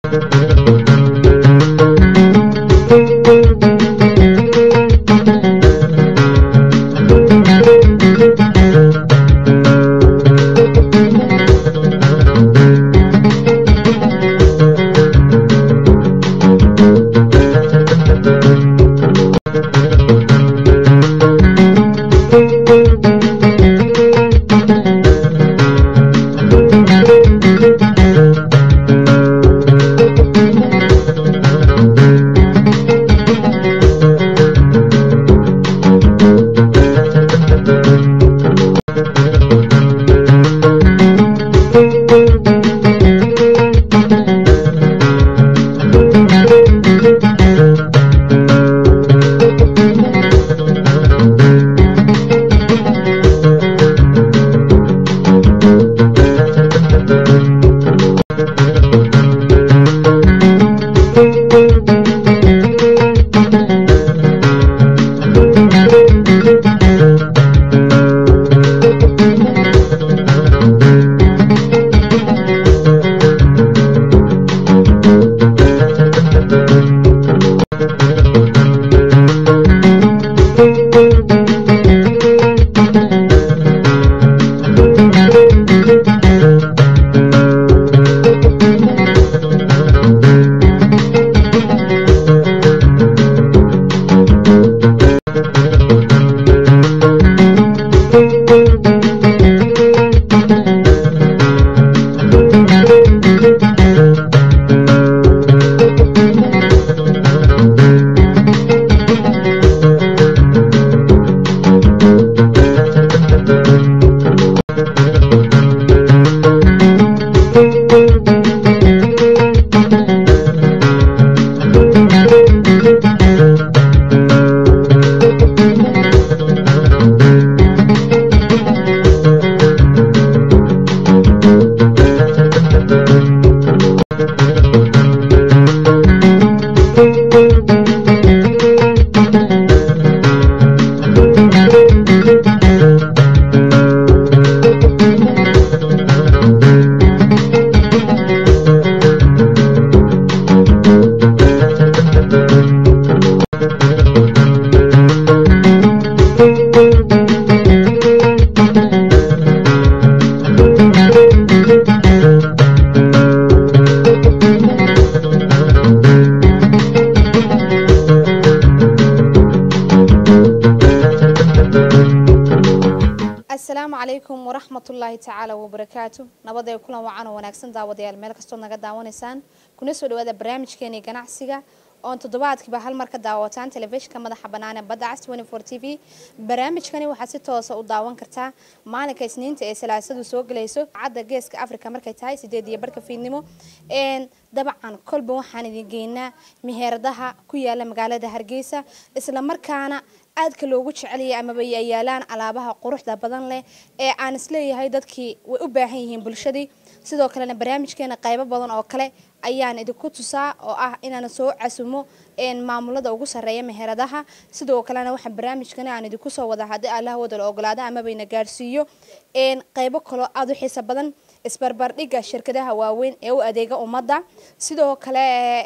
asalaamu calaykum waraxmatullaahi tacaala wabarakaatu nabaday kulan wacan oo wanaagsan daawadayaal meel kastood naga daawanaysaan kuna soo dhawaada barnaamijkeeni ganacsiga oon toddobaadkiiba hal mar ka daawataan telefishinka madaxa bannaan ee badda cas t v barnaamijkani waxaad si toosa u daawan kartaa maalinka isniinta ee salaasadu soo gelayso cadda geeska africa markay tahay sideed iyo barhka fiidnimo dabcan kolba waxaan idin geynaa meheeradaha ku yaala magaalada hargeysa isla markaana aadka loogu jeceliyay amaba ay yaalaan alaabaha quruxda badan leh ee aan isleeyahay dadkii way u baahan yihiin bulshadii sidoo kalena barnaamijkeena qaybo badan oo kale ayaan idinku tusaa oo ah inaan soo casumo maamulada ugu sareeya meheradaha sidoo kalena waxaa barnaamijkani aan idinku soo wada haddii allah wadala ogolaada amabayna gaadhsiiyo qaybo kaloo aada u xiisa badan isbarbardhigga shirkadaha waaweyn ee u adeega ummadda sidoo kale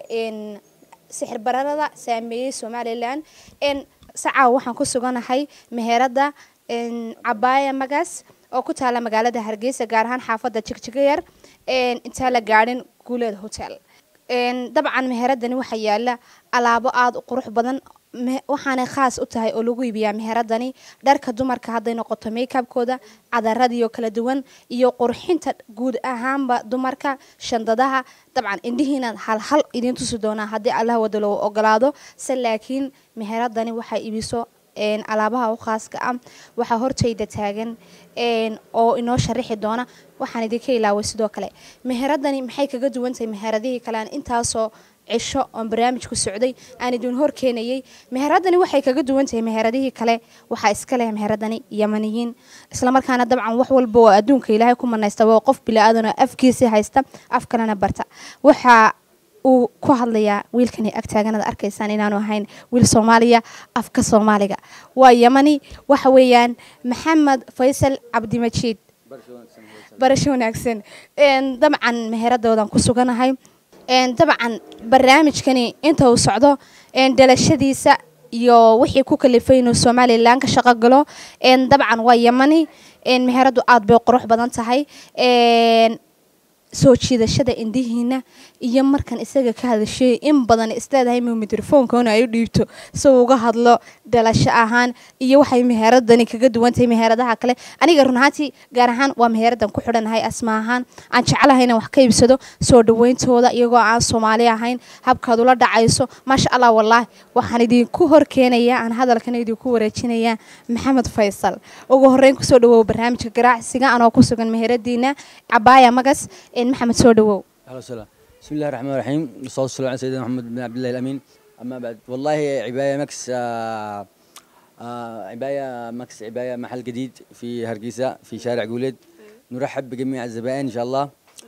sixir bararada saameeyey somalilan sacaaw waxaan ku suganahay meherada cabaaya magaas oo ku taala magaalada hargeysa gaar ahaan xaafadda jigjigayar intaa la gaadhin guuleed hotel dabcan meheradani waxaa yaala alaabo aada u qurux badan waxaanay khaas u tahay oo lagu iibiyaa meheradani dharka dumarka hadday noqoto makeabkooda cadaradiio kala duwan iyo qurxinta guud ahaanba dumarka shandadaha dabcan indhihiina halhal idiin tusi doonaa haddii allah wada loo ogolaado se laakiin meheradani waxaa iibiso alaabaha u khaaska ah waxaa hortayda taagan oo inoo sharaxi doona waxaan idinka ilaaway sidoo kale meheradani maxay kaga duwantahay meheradihii kale aan intaasoo cisho oon barnaamijku socday aan idin hor keenayay meheradani waxay kaga duwan tahay meheradihii kale waxaa iska leh meheradani yamaniyiin islamarkaana dabcan wax walba oo adduunka ilaahay ku manaysta waa qof bilaadan oo afkiisii haysta af kalena barta waxaa uu ku hadlayaa wiilkani agtaaganada arkaysaan inaanu ahayn wiil soomaaliya afka soomaaliga waa yamani waxa weeyaan maxamed faysal cabdimajiid barasho wanaagsan dabcan meheradoodan ku suganahay dabcan barnaamijkani inta uu socdo dhalashadiisa iyo wixii ku kalifay inuu somalilan ka shaqo galo dabcan waa yamani meheradu aada bay qurux badan tahay soo jiidashada indihiina iyo markan isaga ka hadashay in badan isleedahay mu mikrofoonkauna ay u dhiibto si uu uga hadlo dhalasho ahaan iyo waxay meheradani kaga duwantahay meheradaha kale aniga run ahaantii gaar ahaan waa meheradan ku xidhanahay asma ahaan aan jeclahay inaan wax ka iibsado soo dhaweyntooda iyagoo aan soomaali ahayn habkaad ula dhacayso maasha allah wallaahi waxaan idinku hor keenayaa aan hadalkana idinku wareejinayaa maxamed faysal ugu horeyn kusoo dhawow barnaamijka ganacsiga anoo ku sugan meheradiina cabaaya magas maxamed soo dhawow اهلا وسهلا بسم الله الرحمن الرحيم والصلاه والسلام على سيدنا محمد بن عبد الله الامين اما بعد والله عبايه مكس آه آه عبايه مكس عبايه محل جديد في هرقيسه في شارع قوليد نرحب بجميع الزبائن ان شاء الله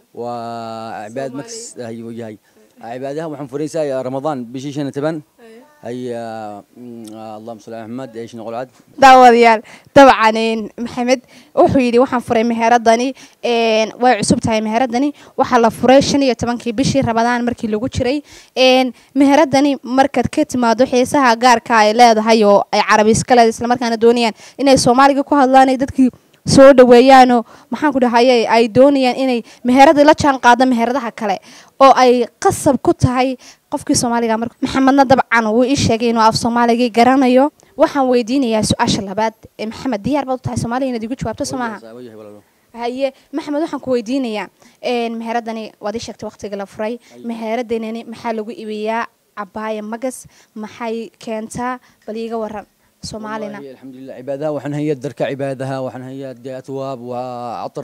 وعباد مكس هي وجهي عبادها وحن فريسه يا رمضان بشيشة تبن هي آه آه اللهم صل على محمد ايش نقول عاد daawadayaal dabcan maxamed wuxuu yidhi waxaan furay meheradani way cusub tahay meheradani waxaa la furay shan iyo tobankii bishii rabadaan markii lagu jiray meheradani markaad ka timaado xiisaha gaarka ay leedahay oo ay carabi iska leedahay islamarkaana doonayaan inay soomaaliga ku hadlaan ay dadkii soo dhaweeyaanoo maxaan ku dhahaye ay doonayaan inay meheradii la jaan qaado meheradaha kale oo ay qasab ku tahay qofkii soomaaliga marka maxamedna dabcan wuu ii sheegay inuu af soomaaligii garanayo waxaan weydiinayaa su-aasha labaad ee maxamed diyaar baad u tahay soomaaliga inaad igu jawaabto soo maaha وجهي ولا haye maxamed waxaan ku weydiinayaa meheradani waad ii sheegtay waqtiga la furay meheradani maxaa lagu iibiyaa cabaaya magas maxay keentaa bal iiga waran soomaalina والله الحمد لله عبادها وحن هي الدركة عبادها وحن هي دي أثواب وعطر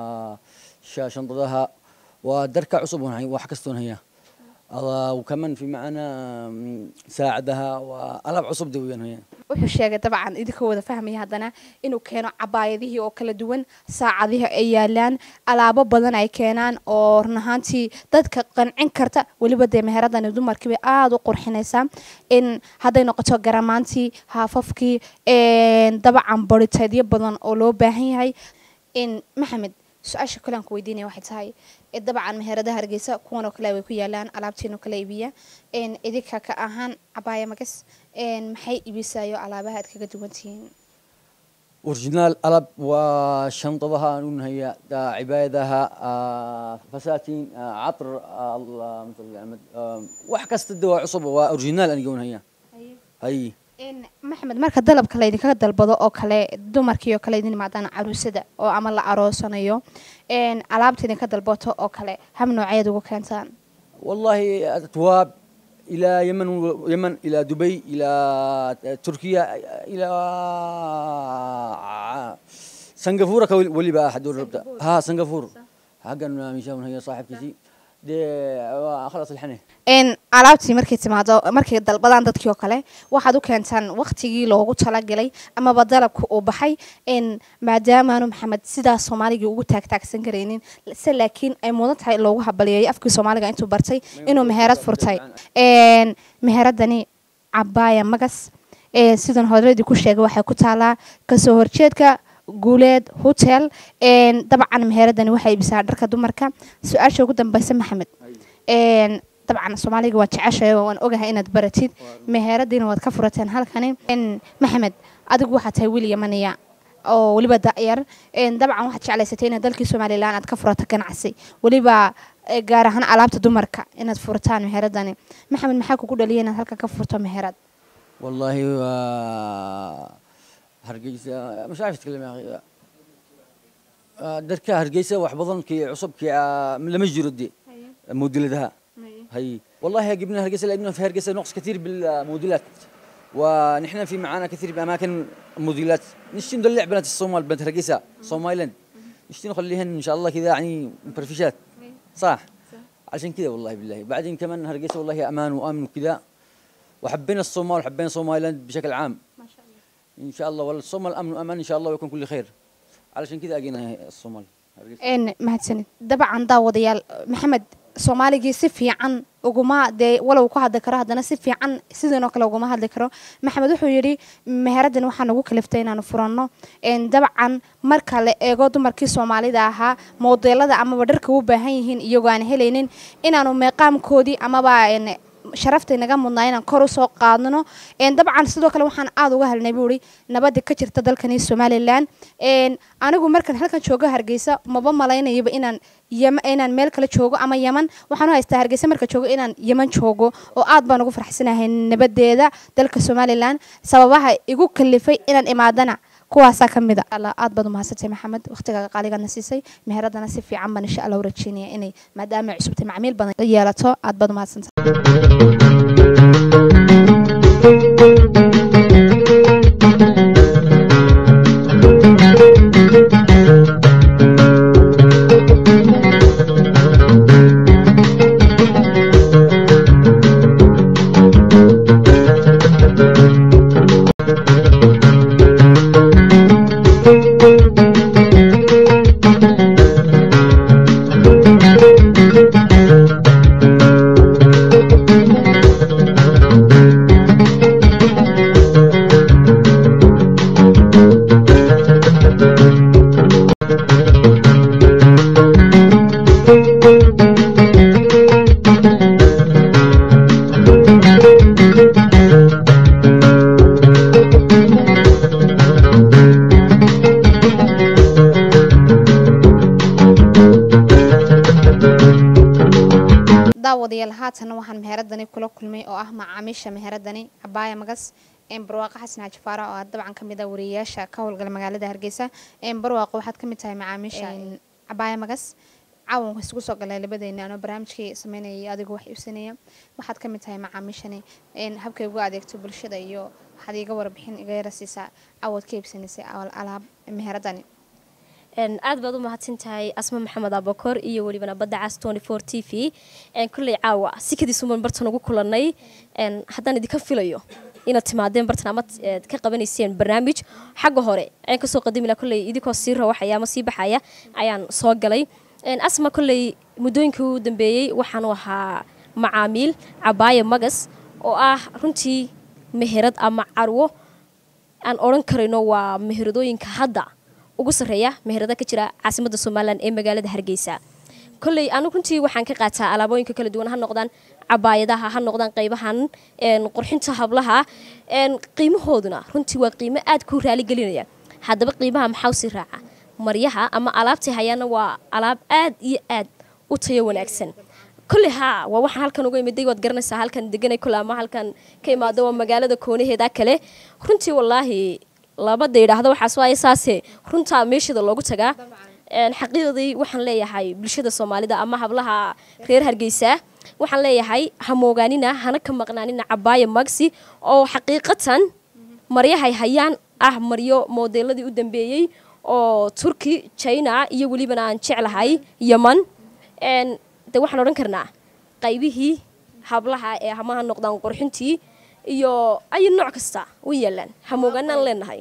وشنطتها ودركة عصب هي وحكستون هي الله وكمان في معنا م، ساعدها وألعاب عصب دويا هي wuxuu sheegay dabcan idinkoo wada fahmaya haddana inuu keeno cabaayadihii oo kala duwan saacadihii ay yaalaan alaabo badan ay keenaan oo run ahaantii dadka qancin karta weliba dee meheradani dumarkii bay aada u qurxinaysaa in hadday noqoto garamaantii haafafkii dabcan bariteedyo badan oo loo baahan yahay in maxamed su-aasha kale aan ku weydiinaya waxay tahay ee dabcan meheradaha hargeysa kuwan oo kale way ku yaalaan alaabtiin oo kale iibiya een idinka ka ahaan cabaaya magas een maxay iibisayo alaabaha aad kaga duwan tihiin أورجينال ألعاب وشنطتها نون هي دا عبادها آه، فساتين آه، عطر آه، اللهم صل على محمد آه، وحكست الدواء عصب وأورجينال أنا يقولون هي هي een maxamed marka dalabka laydinkaga dalbado oo kale dumarkii oo kale idin imaadaan caruusada oo ama la aroosanayo een alaabta idinka dalbato oo kale hab nooceed ugu keentaan والله أتواب إلى يمن يمن إلى دبي إلى تركيا إلى سنغافورة كول- واللي بقى أحد الربطة ها سنغافور حقا مشان هي صاحب كذي دي خلاص الحنة een alaabtii markay timaado markay dalbadaan dadkii oo kale waxaad u keentaan waqtigii loogu talagalay amaba dalabka uu baxay een maadaamaanu maxamed sidaas soomaaligii ugu taagtaagsan karaynin se laakiin ay mudan tahay in loogu habaliyeeyo afkii soomaaliga intuu bartay inuu meherad furtay een meheradani cabaaya magas ee sidan horeedii ku sheegay waxay ku taalaa kasoo horjeedka guuleed hotel een dabcan meheradani waxay ibisaa dharka dumarka su-aasha ugu dambeysa maxamed een dabcan soomaaliga waa jeceshahay oo waan ogahay inaad baratid meheradiina waad ka furateen halkani een maxamed adigu waxaad tahay wiil yamaniya oo weliba da'yar een dabcan waxaad jeclaysatay inaad dalkii somalilan aad ka furato ganacsi weliba eh, gaar ahaan alaabta dumarka inaad furtaan meheradani maxamed maxaa kugu dhaliya inaad halkan ka furto meherad والله آه، هرقيسة مش عارف اتكلم يا اخي آه، دركا هرقيسة وحبضن كي عصب كي آه، لما يجروا دي موديلتها هي والله جبنا هرقيسة لانه في هرقيسة نقص كثير بالموديلات ونحن في معانا كثير باماكن موديلات نشتي ندلع بنات الصومال بنت هرقيسة صومايلاند نشتي نخليهن ان شاء الله كذا يعني مفرفشات صح عشان كذا والله بالله بعدين كمان هرقيسة والله امان وامن وكذا وحبينا الصومال وحبينا صومايلاند بشكل عام ما شاء الله ان شاء الله والصومال امن وامان ان شاء الله ويكون كل خير علشان كذا اجينا الصومال een mahadsanid dabcan daawadayaal maxamed soomaaligii si fiican uguma dee walow ku hadli karo haddana si fiican sidiinoo kale uguma hadli karo maxamed wuxuu yidhi meheraddan waxaa nagu kaliftay inaanu furanno dabcan marka la eego dumarkii soomaalida ahaa moodeelada amaba dharka u baahan yihiin iyagoo aan helaynin inaanu meeqaamkoodii amaba sharaftay naga mudnaa inaan kor usoo qaadno dabcan sidoo kale waxaan aada uga helnay buui nabada ka jirta dalkani somalilan anigu markan halkan joogo hargeysa maba malaynayaba inaan inaan meel kale joogo ama yeman waxaan u haystaa hargeysa marka joogo inaan yeman joogo oo aad baan ugu farxsanahay nabadeeda dalka somalilan sababaha igu kalifay inaan imaadana kuwaasaa ka mid a aad baad umahadsantay maxamed waqtigaaga qaaligaadna siisay meheradana si fiican baan insha allah u rajeynaya inay maadaama ay cusubtay macmiil badan yeelato aad baad umahadsantay daawadayaal haatan waxaan meheradani kula kulmay oo ah macaamiisha meheradani cabaaya magas barwaaqo xasan xaaji faara oo dabcan ka mid ah wariyayaasha ka howlgala magaalada hargeysa barwaaqo waxaad ka mid tahay macaamiisha cabaaya magas caawanka isugu soo galay labadeena anoo barnaamijkii sameynayay adigu wax iibsanaya waxaad ka mid tahay macaamiishani habkay ugu adeegto bulshada iyo waxaad iiga warbixin iga yara siisaa cawad ka iibsanaysay alaab meheradani aad baad u mahadsan tahay asma maxamed abakor iyo welibana badda cas t v kulley caawa sikadiisuman bartan ugu kulanay haddaan idinka filayo inaad timaadeen bartan ama ka qabanayseen barnaamij xagga hore ayaan kasoo qadamila kolley idinkoo sii rawaxaya ama sii baxaya ayaan soo galay asma kolley muddooyinkii u dambeeyey waxaanu ahaa macaamiil cabaaya magas oo ah runtii meherad ama carwo aan odhan karayno waa meheradooyinka hadda ugu sarreeya meherada ka jira caasimadda somalilan ee magaalada hargeysa kolley anu runtii waxaan ka qaataa alaabooyinka kala duwan ha noqdaan cabaayadaha ha noqdaan qaybahan qurxinta hablaha qiimahooduna runtii waa qiimo aad ku raaligelinaya haddaba qiimaha maxaa usii raaca maryaha ama alaabtay hayaana waa alaab aad iyo aad u tayo wanaagsan kolley haa waa waxaan halkan uga imiday waad garanaysaa halkan deganay kole ama halkan ka imaado waa magaalada koonaheeda kale runtii wallaahi labada yidhaahdo waxaas waaye saase runtaa meeshada loogu tagaa xaqiiqdii waxaan leeyahay bulshada soomaalida ama hablaha reer hargeysa waxaan leeyahay ha moogaanina hana ka maqnaanina cabaaya magsi oo xaqiiqatan maryahay hayaan ah maryo moodeeladii u dambeeyey oo turki china iyo welibana aan jeclahay yeman de waxaan odhan karnaa qaybihii hablaha ee hamaha noqdaan qurxintii iyo ay nooc kasta u yeelaan hamoogaanaan leenahay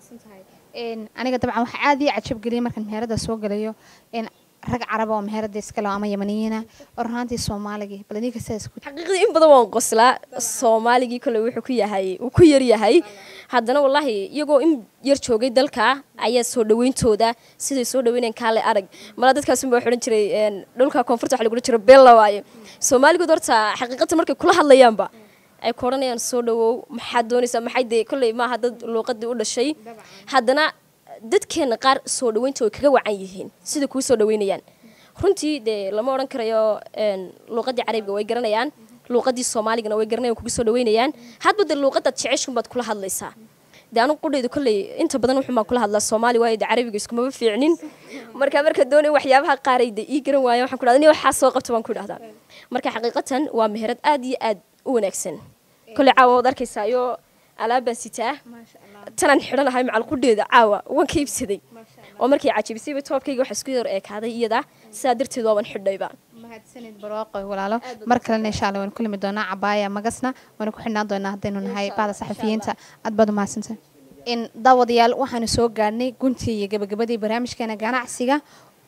aniga dabcan waxaa aad ii cajab geliyay markaan meherada soo galayo rag caraba oo meherada iskale ama yamaniyiina oo runaantii soomaaligii bal idinka sidaas ku xaqiiqdii in badan waan qoslaa soomaaligii kole wuxuu ku yahay uu ku yar yahay haddana wallaahi iyagoo in yar joogay dalka ayaa soo dhaweyntooda siday soo dhaweynayaan kaale arag malaa dadkaasun baa odhan jiray dhulka koonfurta waxa lagu odhan jiray bella waaye soomaaligood horta xaqiiqatan markay kula hadlayaanba ay ku odhanayaan soo dhawow maxaad doonaysaa maxay dee kolley maaha dad luuqadii u dhashay haddana dadkeena qaar soo dhaweynta way kaga wacan yihiin sida kuu soo dhaweynayaan runtii dee lama odhan karayo luuqadii carabiga way garanayaan luuqadii soomaaligana way garanayan kugu soo dhaweynayaan hadba dee luuqadaad jeceshunbaad kula hadlaysaa dee anigu qudhayda kolley inta badan wuxun baan kula hadlaa soomaali waayo dee carabiga iskumaba fiicnin marka marka doonay waxyaabaha qaaray dee ii garan waaya waxaan ku dhahda ni waxaa soo qabta baan ku dhahdaa marka xaqiiqatan waa meherad aad iyo aad u wanaagsan kolley caawa waad arkaysaa iyo alaabbaan sitaa tanaan xidhanahay macalqudheeda caawa waan ka iibsaday oo markay cajabisayba toobkayga waxa isku yar eekaaday iyada sidaa darteed waaban xidhayba mahadsanid barwaaqo walaalo mar kalena insha allah waan kulmi doonaa cabaaya magasna waana ku xidhnaan doonaa haddaynu nahay baada saxafiyiinta aad baad umahadsantahay in daawadayaal waxaanu soo gaadhnay guntii iyo gabagabadii barnaamijkeena ganacsiga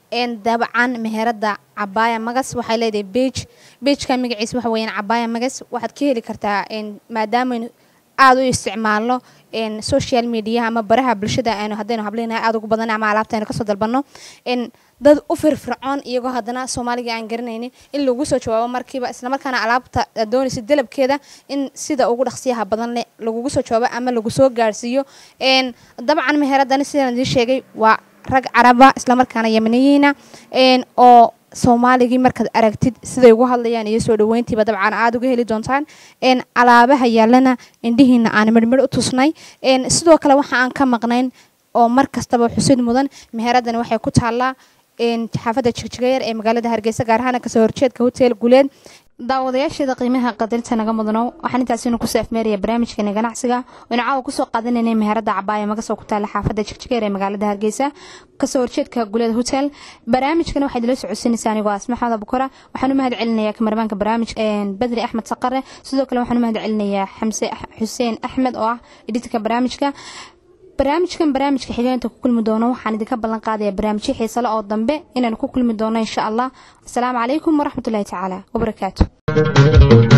dabcan meherada cabaaya magas waxay leedahay bage bageka magaciisa waxa weyaan cabaaya magas waxaad ka heli kartaa maadaama aada u isticmaalno social media ama baraha bulshada aynu haddaynu hableynahay aada ugu badan ama alaabta aynu kasoo dalbano dad u firfircoon iyagoo haddana soomaaliga aan garanaynin in lagu soo jawaabo markiiba islamarkaana alaabta doonaysa dalabkeeda in sida ugu dhaqsiyaha badan leh lagugu soo jawaabo ama lagu soo gaarsiiyo dabcan meheradani sidaan idiin sheegay waa rag caraba islamarkaana yamaniyiina oo soomaaligii markaad aragtid siday ugu hadlayaan iyo soo dhaweyntiiba dabcan aada uga heli doontaan alaabaha yaalana indhihiina aan midhmidh u tusnay sidoo kale waxa aan ka maqnayn oo mar kastaba xusid mudan meheradani waxay ku taallaa xaafadda jigjigayar ee magaalada hargeysa gaar ahaan kasoo horjeedka hotel guleed daawadayaasheeda qiimaha qadarinta naga mudano waxaan intaasinu kusoo afmeeraya barnaamijkeena ganacsiga waynu caawa kusoo qaadanaynay meherada cabaaya magasoo ku taala xaafadda jigjigeer ee magaalada hargeysa kasoo horjeedka guleed hotel barnaamijkana waxaad ila socodsiinaysaa anigoo asma xamad abukora waxaan u mahad celinayaa kamarmaanka barnaamijka badri axmed saqare sidoo kale waxaan u mahad celinayaa xamse xuseen axmed oo ah editka barnaamijka barnaamijkan barnaamijka xigeenta ku kulmi doono waxaan idinka ballan qaadaya barnaamijyo xiisale oo dambe inaan ku kulmi doono insha allah asalaamu calaykum waraxmatullahi tacaala wabarakaatu